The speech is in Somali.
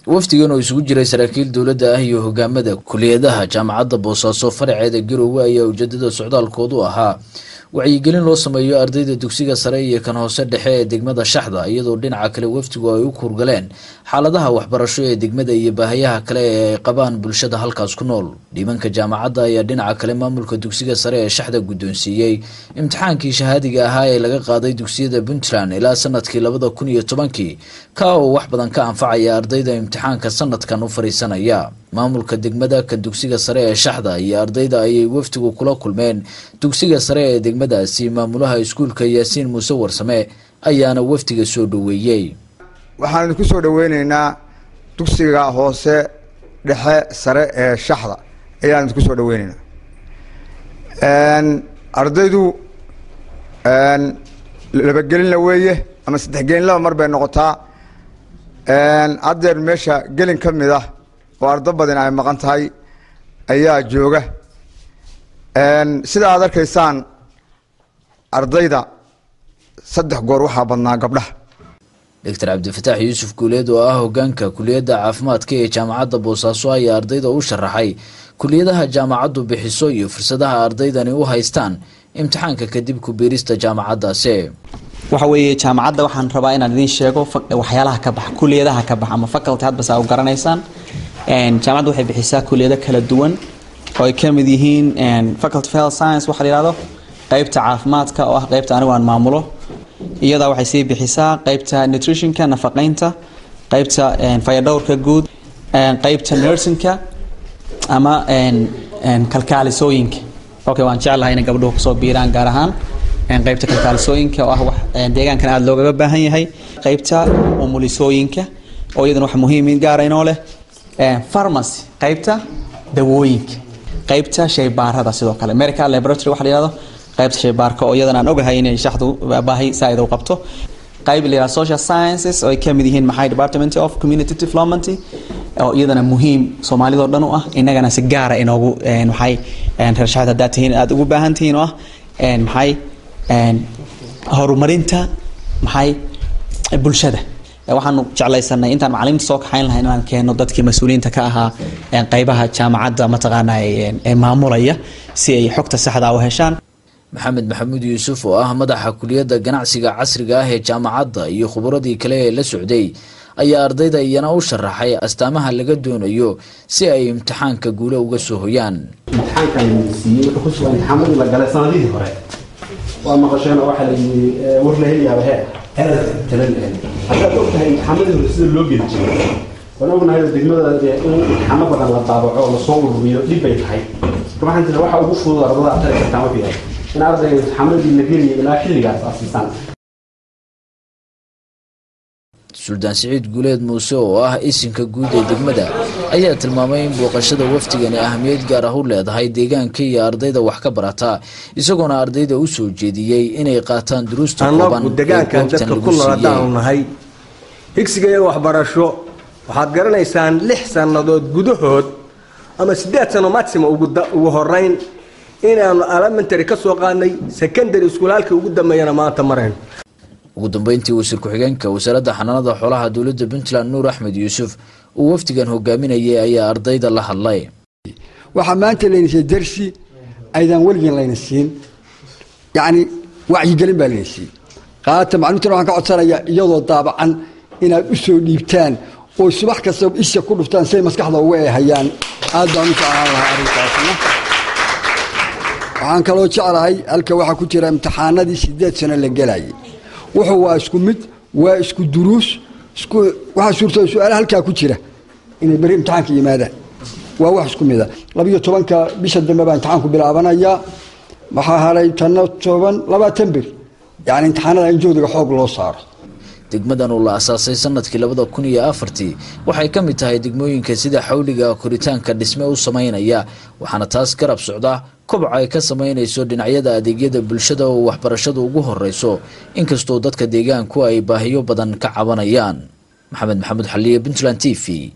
wafdigan oo isugu jiray saraakiil dowladda ah iyo hogaamada kuliyadaha jaamacadda boosaaso faraceeda garowe ayaa ujeedada socdaalkoodu ahaa wacyigelin loo sameeyo ardayda dugsiga sare iyo kan hoose dhexe ee degmada shaxda iyadoo dhinaca kale wafdigu ay u kuurgaleen xaaladaha waxbarasho ee degmada iyo baahayaha kale ee ay qabaan bulshada halkaas ku nool dhiibanka jaamacadda ayaa dhinaca kale maamulka dugsiga sare ee shaxda guddoonsiiyey imtixaankii shahaadiga ahaa ee laga qaaday dugsiyada puntland ilaa sanadkii labada kun iyo tobankii ka oo wax badan ka anfacaya ardayda imtixaanka sanadkan u fariisanaya maamulka degmada ka dugsiga sare ee shaxda iyo ardayda ayay wafdigu kula kulmeen dugsiga sare ee degmadaasi maamulaha iskuulka yaasiin muuse warsame ayaana wafdiga soo dhoweeyey waxaan idinku soo dhoweyneynaa dugsiga hoose dhexe sare ee shaxda ayaan idinku soo dhoweyneynaa ardaydu labagelinla weeye ama saddexgelinlaba mar bay noqotaa haddeer meesha gelin ka mid ah oo ardo badan ay maqan tahay ayaa jooga sida aad arkaysaan ardayda saddex goor waxaa badnaa gabdhaha doctor cabdifataax yuusuf guuleed oo ah hogaanka kuliyadda caafimaadka ee jaamacadda boosaaso ayaa ardayda u sharaxay kuliyadaha jaamacaddu bixiso iyo fursadaha ardaydani u haystaan imtixaanka kadib ku biirista jaamacaddaasi waxa weeye jaamacadda waxaan rabaa inaan idiin sheego waxyaalaha ka baxa kuliyadaha ka baxa ama faculty hadbas aa u garanaysaan jaamacadda waxay bixisaa kuliyado kala duwan oo ay ka mid yihiin faculty of health science waxa la yihahdo qeybta caafimaadka oo ah qeybta anigu aan maamulo iyadaa waxay sii bixisaa qeybta nutritionka nafaqeynta qeybta fayadhowrka guud qeybta nursingka ama kalkaalisooyinka okay waan jeclahay inay gabdhuhu kusoo biiraan gaar ahaan qeybta kalkaalisooyinka oo ah wax deegaankan aada loogaga baahan yahay qeybta umulisooyinka oo iyadana wax muhiim gaara inoo leh pharmacy qeybta dawooyinka qeybta shaybaarada sidoo kale medical laboratory waxa la yihahdo qaybta shaybaarka oo iyadan aan ogahay inay shaxdu baahi saaid u qabto qayb la yihahdo social sciences oo ay ka mid yihiin maxay department of community development oo iyadana muhiim soomaalidoo dhan u ah innagana si gaara inoogu maxay reer shaxda haddaad tihiin aada ugu baahan tihiin oo ah maxay horumarinta maxay bulshada waxaanu jeclaysanay intaan macalimiinta soo kaxayn lahayn inaan keeno dadkii mas-uuliyiinta ka ahaa qeybaha jaamacadda mataqaana ee maamulaya si ay xogta saxda u heshaan maxamed maxamuud yuusuf oo ah madaxa kuliyadda ganacsiga casriga ah ee jaamacadda iyo khubaradii kale ee la socday ayaa ardayda iyana u sharaxay astaamaha laga doonayo si ay imtixaanka guule uga soo hoyaan imtixaankan siiyey wuxuu ku sugan imtixaamadii la galay sanadihii hore waa maqasheen oo waxaa la yidhi war la heliyaaba hee talan haddaad og tahay imtixaamadii hore sida loo geli jiray waan ognahay degmada in imtixaano badan la daabaco oo lasoo ururiyo dhib bay tahay marka waxaan jira waxa ugu fudud ardada aad tari kartaan wuxuu yahay in ardayga imtixaamadii la geliyo ilaa xilligaas aad siisaan suldaan siciid guuleed muuse oo ah isinka guud ee degmada ayaa tilmaamay in booqashada wafdigani ahmiyad gaar ah u leedahay deegaanka iyo ardayda wax ka barata isagoona ardayda u soo jeediyey inay qaataan duruusta kooban annagu degaankan dadka ku nool haddaanu nahay higsiga iyo waxbarasho waxaad garanaysaan lix sannadood gudahood ama siddeed sano maxima ugu horeyn inaanu elementary ka soo qaadnay secondary school halkii ugu dambeeyana maanta marayno ugu dambeyntii wasiir ku-xigeenka wasaaradda xanaanada xoolaha dowladda puntland nuur axmed yuusuf uu wafdigan hogaaminayay ayaa ardayda la hadlay waxaa maanta layna siiyey darsi aydan weligiin layna siin yacni wacyigelin baa layna siiyey qaata macluumtan waxaan ka codsanayaa iyadoo daabacan inaad u soo dhiibtaan oo subax kasta isha ku dhuftaan siay maskaxda uga eehayaan aad baan u jeclaan lahaa arrinkaasna waxaan kaloo jeclahay halka waxaa ku jira imtixaanadii sideed sano la gelayay wuxuu waa isku mid waa isku duruus isku waxaa suurta su-aala halkaa ku jira inay beri imtixaanka yimaadaan waa wax isku mida labiyo tobanka bisha dambe baa imtixaanku bilaabanayaa waxaa haray tanna toban labaatan beri yacni imtixaanada in joodiga xoog loo saaro degmadan oo la asaasay sanadkii labada kun iyo afartii waxay ka mid tahay degmooyinka sida xawliga koritaanka dhisme u sameynaya waxaana taas garab socda koboc ay ka sameynayso dhinacyada adeegyada bulshada oo waxbarashadu ugu horeyso inkastoo dadka deegaanku ay baahiyo badan ka cabanayaan maxamed maxamuud xaliye puntland t v